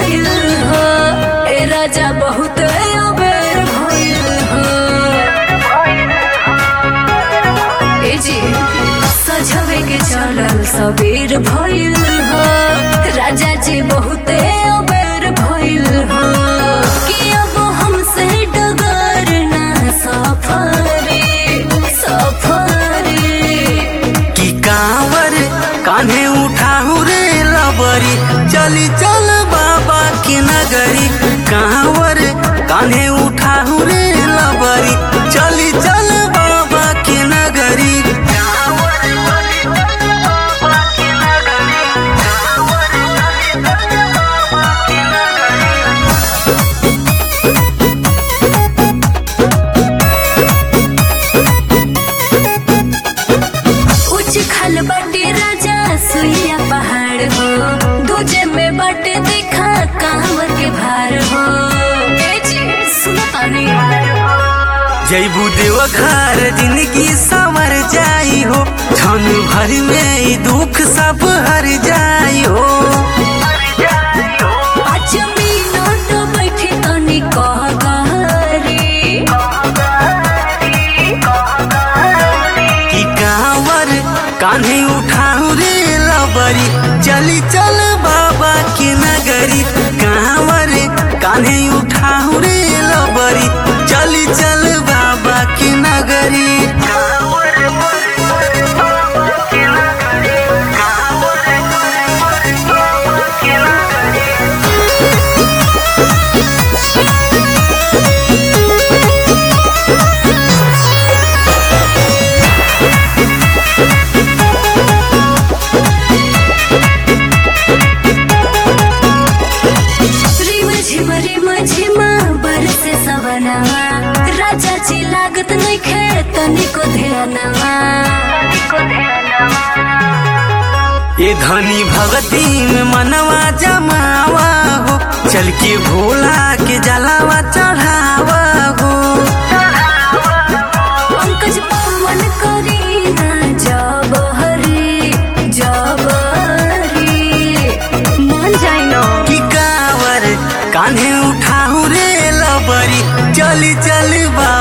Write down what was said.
भइल हो ए राजा बहुत अबेर भइल हो ए जी सजवे के चलल सबेर भइल हो राजा जी बहुत अबेर भइल हो कि अब हमसे डगर ना सफरे सफरे की कांवर कान्हे उठाऊ रे लबरी चली चल बाबा के नगरी कांवर कान्हे उठाऊ रे लबरी चली चल बाबा के नगरी उच्च खल बाटे राजा सुइया पहाड़ हो दूजे में बाटे देखा कांवर के भार हो ए जी सुनो तानी जैबू देवघर जिंदगी संवर जाई हो क्षण भर में ई दुख सब हर जाई हो पाँच मिनट बैठे तनी कह गहरी की कांवर कान्हे उठाऊ रे लबरी चली चल बाबा के नगरी कांवर कान्हे उठाऊ रे लबरी चली चल बाबा के नगरी रिम झिम रिम झिम बरसे सवनवा राजा जी लागत नइखे तनिको ध्यानवा ये धनी भगती में मनवा जमावा हो चल के भोला के जलावा चढ़ावा हो पंकज पवन करी ना जब हरी जब हरी मान जाए ना की कावर कान्हे उठाऊ रे लबरी चली चल बा